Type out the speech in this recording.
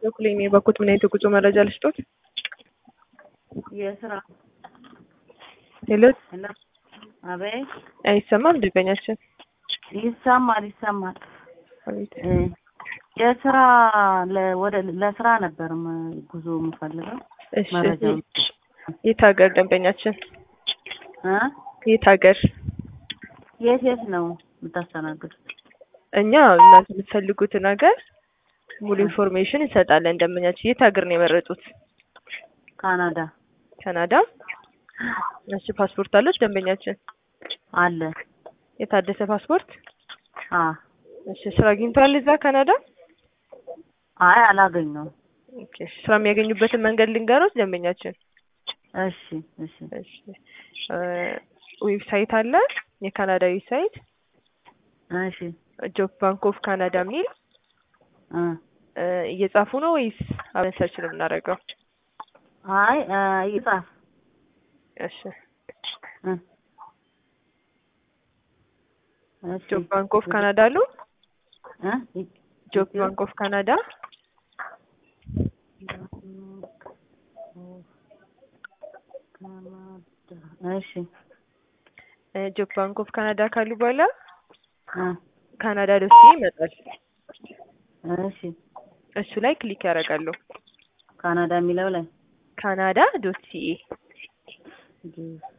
በኩል የኔ በኩል ምን አይነት የጉዞ መረጃ ልስጦት? የስራ ሄሎ እና አቤት አይሰማም ደንበኛችን ይሰማል ይሰማል። አቤት እ የስራ ለ- ወደ ለስራ ነበር ም- ጉዞ የምፈልገው እሺ መረጃው የት ሀገር ደንበኛችን እ የት ሀገር የት የት ነው የምታስተናግዱት? እኛ እናንተ የምትፈልጉትን ሀገር ሙሉ ኢንፎርሜሽን እንሰጣለን ደንበኛችን የት ሀገር ነው የመረጡት ካናዳ ካናዳ እሺ ፓስፖርት አለች ደንበኛችን አለ። የታደሰ ፓስፖርት አ እሺ ስራ አግኝተዋል እዛ ካናዳ አይ አላገኘውም። ኦኬ ስራ የሚያገኙበትን መንገድ ልንገሮት ደንበኛችን እሺ እሺ እሺ እ ዌብሳይት አለ የካናዳ ዌብሳይት እሺ ጆብ ባንክ ኦፍ ካናዳ የሚል እ እ እየጻፉ ነው ወይስ አብረን ሰርች ነው የምናደርገው? አይ እ ይጻፍ እሺ እ እሺ ጆብ ባንክ ኦፍ ካናዳ አሉ እ ይ- ጆብ ባንክ ኦፍ ካናዳ እሺ እ ጆብ ባንክ ኦፍ ካናዳ ካሉ በኋላ እ ካናዳ ዶሴ ይመጣል። እሺ እሱ ላይ ክሊክ ያደርጋሉ። ካናዳ የሚለው ላይ ካናዳ ዶት ሲኤ